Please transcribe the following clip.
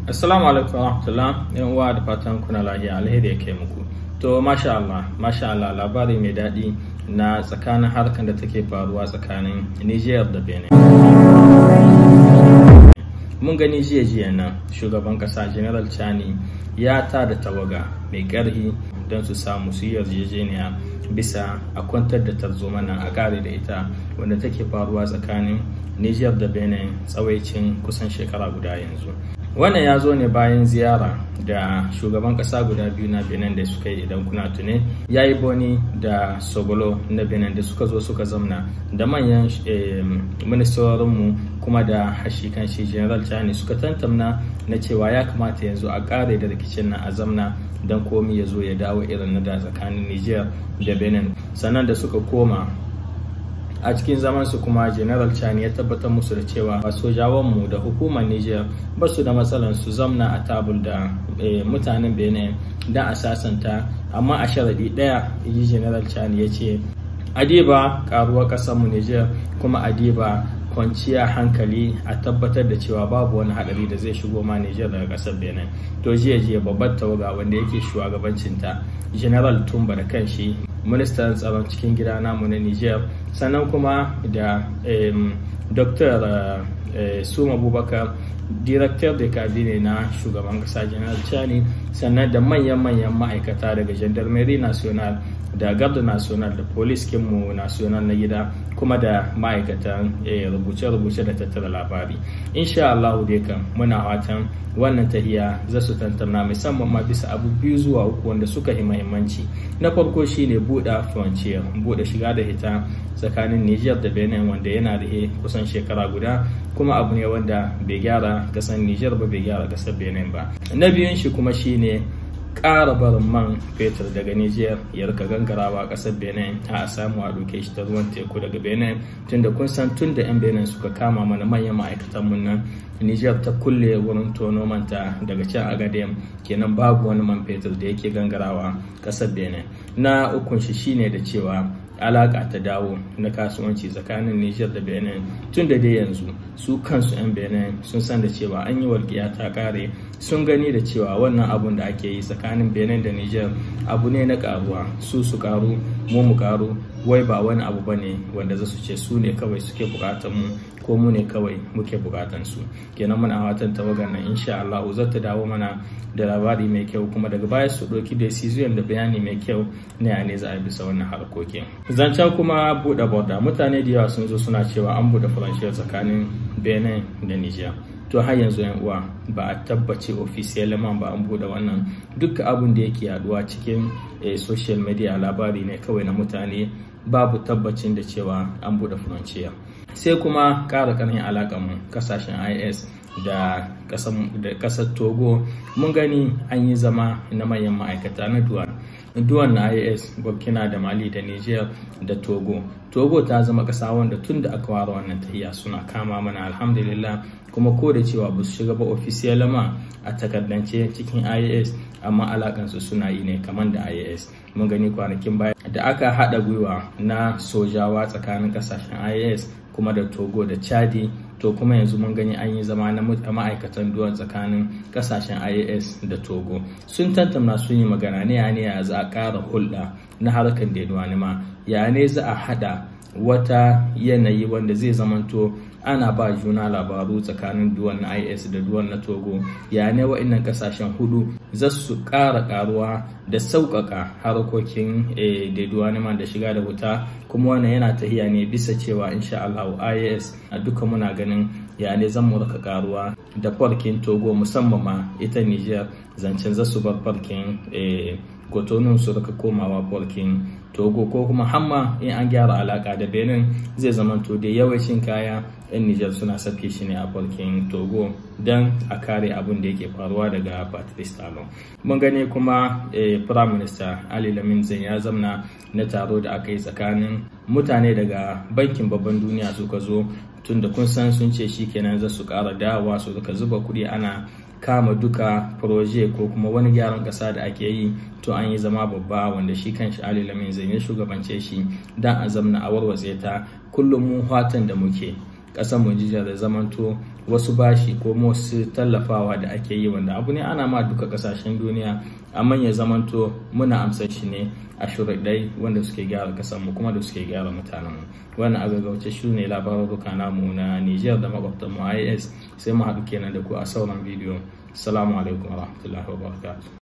Assalamu alaikum warahmatullah yan uwa da fatan kuna lafiya alheri ya kai muku. To masha Allah, masha Allah labari mai daɗi na tsakanin harkar da take faruwa tsakanin Niger da Benin. Mun gani jiya jiya nan shugaban kasa General Chani ya ta da tawaga mai ƙarhi don su samu su yi yarjejeniya bisa a kwantar da tarzoma nan a kare da ita wanda take faruwa tsakanin Niger da Benin tsawaicin kusan shekara guda yanzu. wannan ya zo ne bayan ziyara da shugaban kasa guda biyu na benin da suka yi idan kuna tune ya yi boni da sogolo na benin da suka zo suka zamna da manyan ministorinmu kuma da hashi kan shi general chani suka tantamna na cewa ya kamata yanzu a kare da rikicin nan a zamna don komi ya zo ya dawo irin na da tsakanin niger da benin sannan da suka koma a cikin zamansu kuma general chani ya tabbatar musu da cewa sojawanmu da hukumar niger ba su da matsalan su zamna a tabul da mutanen benin da a sasanta amma a sharaɗi ɗaya yi general chani ya ce adiba karuwar ƙasarmu niger kuma adiba kwanciya hankali a tabbatar da cewa babu wani hadari da zai shigo ma Nijar daga kasar Benin. To jiya jiya babbar tawaga wanda yake shugabancinta General Tumba da kanshi ministan tsaron cikin gida namu na Nijar sannan kuma da Dr. Suma Abubakar director da kabine na shugaban kasa General Chani sannan da manyan-manyan ma'aikata daga Gendarmerie National da garda national da police kinmu national na gida kuma da ma'aikatan rubuce-rubuce da tattara labari insha Allah dai kan muna fatan wannan tahiya za su tantamna musamman ma bisa abu biyu zuwa uku wanda suka yi mahimmanci na farko shine buɗe frontier buɗe shiga da hita tsakanin Niger da Benin wanda yana da kusan shekara guda kuma abu ne wanda bai gyara kasar Niger ba bai gyara kasar Benin ba na biyun shi kuma shine ƙara barin man fetur daga Nijar ya rika gangarawa ƙasar Benin a samu a ɗauke shi ta ruwan teku daga Benin tunda kun san tun da 'yan Benin suka kama mana manyan ma'aikatan mun nan Nijar ta kulle wurin tono manta daga can Agadem kenan babu wani man fetur da yake gangarawa ƙasar Benin na ukun shi shine da cewa alaka ta dawo na kasuwanci tsakanin Nijar da Benin tun da dai yanzu su kansu 'yan Benin sun san da cewa an yi walƙiya ta ƙare sun gani da cewa wannan abun da ake yi tsakanin Benin da Nijar abu ne na ƙaruwa su su ƙaru mu mu ƙaru wai ba wani abu ba ne wanda za su ce su ne kawai suke buƙatar mu ko mu ne kawai muke buƙatar su kenan muna watan tawagar nan insha Allah za ta dawo mana da labari mai kyau kuma daga baya su ɗauki decision da bayani mai kyau na ya ne za a bisa wannan harkokin zancen kuma buɗe borda mutane da yawa sun zo suna cewa an buɗe faranshiya tsakanin benin da niger to har yanzu yan uwa ba a tabbace official man ba an buɗe wannan duk abin da yake yaduwa cikin social media labari ne kawai na mutane babu tabbacin da cewa an buɗe faranshiya sai kuma ƙara ƙarfin alaƙar kasashen is da kasar togo mun gani an yi zama na manyan ma'aikata na duwan duwan na is burkina da mali da niger da togo togo ta zama kasa wanda tun da aka ware wannan tahiya suna kama mana alhamdulillah kuma ko da cewa ba su shiga ba ofisiyal ma a takardance cikin is amma alakansu suna yi ne kamar da is mun gani kwanakin baya da aka haɗa gwiwa na sojawa tsakanin kasashen is kuma da togo da chadi to kuma yanzu mun gani an yi zama na ma'aikatan duwan tsakanin kasashen ias da togo sun tantamna sun yi magana ne ya ne ya za a ƙara hulɗa na harkar da ma ya ne za a haɗa wata yanayi wanda zai zamanto ana ba juna labaru tsakanin duwan na is da duwan na togo ya ne wa'annan kasashen hudu za su ƙara ƙaruwa da sauƙaƙa harkokin da da shiga da wuta kuma wannan yana tahiya ne bisa cewa insha Allah is a duka muna ganin ya ne zan mu raka ƙaruwa da farkin togo musamman ma ita niger zancen za su bar farkin kotonin su raka komawa farkin togo ko kuma hamma in an gyara alaka da benin zai zama to da yawancin kaya yan nijar suna sake shi ne a farkin togo don a kare abin da yake faruwa daga patrice talon mun gani kuma prime minister ali lamin zan ya zamna na taro da aka yi tsakanin mutane daga bankin babban duniya suka zo tun da kun san sun ce shi kenan za su kara dawowa su suka zuba kuɗi ana kama duka proje ko kuma wani gyaran ƙasa da ake yi to an yi zama babba wanda shi kan Ali Lamin zai ya shugabance shi dan a zamna a warwatse ta kullum mu fatan da muke ƙasar mu jija da zamanto wasu bashi ko wasu tallafawa da ake yi wanda abu ne ana ma duka kasashen duniya amma ya zamanto muna amsar shi ne a shuraɗai wanda suke gyara mu kuma da suke gyara mutanenmu wannan a gaggauce shi ne labaruka namu na niger da makwabtanmu is sai mu haɗu kenan da ku a sauran bidiyo assalamu alaikum warahmatullahi wabarakatuh